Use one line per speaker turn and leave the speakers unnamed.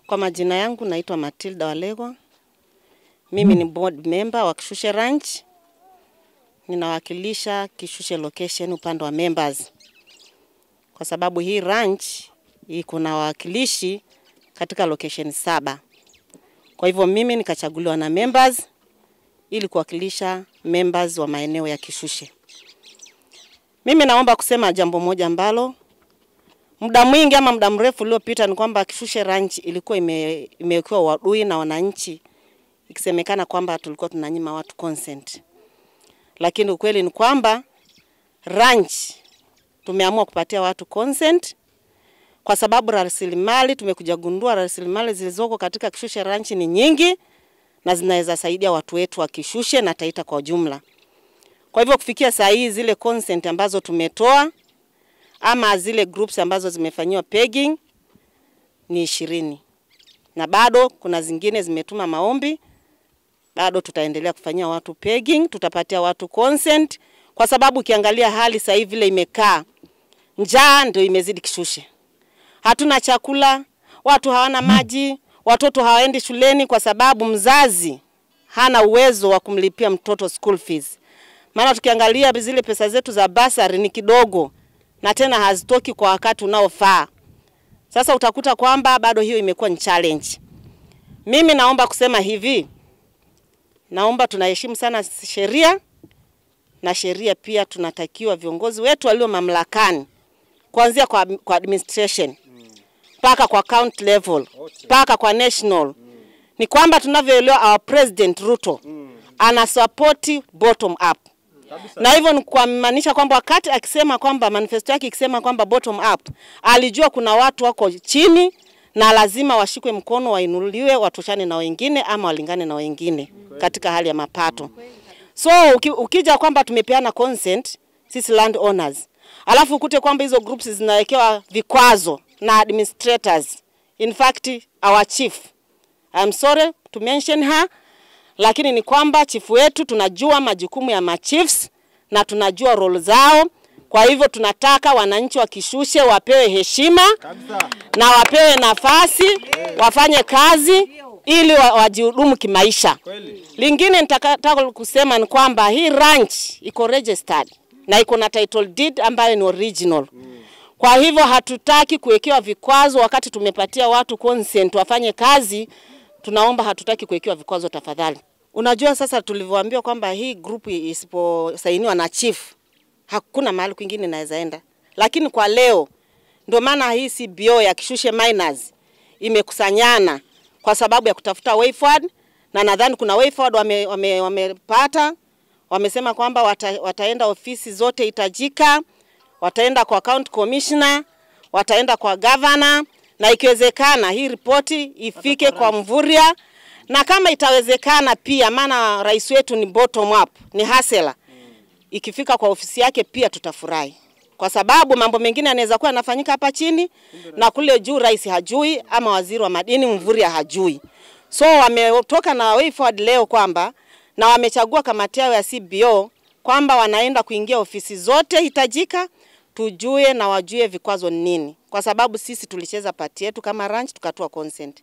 Kwa majina yangu naitwa Matilda Walegwa. Mimi ni board member wa Kishushe Ranch. Ninawakilisha Kishushe location upande wa members, kwa sababu hii ranch iko na wawakilishi katika location saba. Kwa hivyo mimi nikachaguliwa na members ili kuwakilisha members wa maeneo ya Kishushe. Mimi naomba kusema jambo moja ambalo muda mwingi ama muda mrefu uliopita ni kwamba Kishushe Ranch ilikuwa ime, imewekewa uadui na wananchi, ikisemekana kwamba tulikuwa tunanyima watu consent, lakini ukweli ni kwamba ranch tumeamua kupatia watu consent kwa sababu rasilimali, tumekuja gundua rasilimali zilizoko katika Kishushe Ranch ni nyingi na zinaweza saidia watu wetu wa Kishushe na Taita kwa jumla. Kwa hivyo kufikia saa hii zile consent ambazo tumetoa ama zile groups ambazo zimefanyiwa pegging ni ishirini na bado kuna zingine zimetuma maombi, bado tutaendelea kufanyia watu pegging, tutapatia watu consent, kwa sababu ukiangalia hali sasa hivi vile imekaa, njaa ndio imezidi Kishushe, hatuna chakula, watu hawana maji, watoto hawaendi shuleni kwa sababu mzazi hana uwezo wa kumlipia mtoto school fees. Maana tukiangalia zile pesa zetu za basari ni kidogo na tena hazitoki kwa wakati unaofaa. Sasa utakuta kwamba bado hiyo imekuwa ni challenge. Mimi naomba kusema hivi, naomba tunaheshimu sana sheria na sheria pia tunatakiwa viongozi wetu walio mamlakani kuanzia kwa, kwa administration mpaka kwa county level mpaka kwa national ni kwamba tunavyoelewa our president Ruto ana support bottom up na hivyo ni kumaanisha kwamba wakati akisema kwamba manifesto yake ikisema kwamba bottom up, alijua kuna watu wako chini na lazima washikwe mkono, wainuliwe, watoshane na wengine ama walingane na wengine katika hali ya mapato. So uki, ukija kwamba tumepeana consent sisi land owners, alafu ukute kwamba hizo groups zinawekewa vikwazo na administrators, in fact our chief, I'm sorry to mention her lakini ni kwamba chifu wetu tunajua majukumu ya machiefs na tunajua role zao. Kwa hivyo tunataka wananchi wa Kishushe wapewe heshima na wapewe nafasi wafanye kazi ili wa- wajihudumu kimaisha. Lingine nitakataka kusema ni kwamba hii ranch iko registered na iko na title deed ambayo ni original. Kwa hivyo hatutaki kuwekewa vikwazo wakati tumepatia watu consent wafanye kazi tunaomba hatutaki kuwekewa vikwazo tafadhali. Unajua sasa tulivyoambiwa kwamba hii group isiposainiwa na chief hakuna mahali kwingine inaweza enda, lakini kwa leo ndio maana hii CBO ya Kishushe Miners imekusanyana kwa sababu ya kutafuta way forward, na nadhani kuna way forward wame, wame, wamepata wamesema kwamba wata, wataenda ofisi zote hitajika, wataenda kwa county commissioner, wataenda kwa governor na ikiwezekana hii ripoti ifike kwa Mvurya, na kama itawezekana pia, maana rais wetu ni bottom up, ni hasela, ikifika kwa ofisi yake pia tutafurahi, kwa sababu mambo mengine yanaweza kuwa yanafanyika hapa chini na kule juu rais hajui, ama waziri wa madini Mvurya hajui. So wametoka na way forward leo kwamba na wamechagua kamati yao ya CBO kwamba wanaenda kuingia ofisi zote hitajika tujue na wajue vikwazo ni nini, kwa sababu sisi tulicheza pati yetu kama ranch tukatoa consent.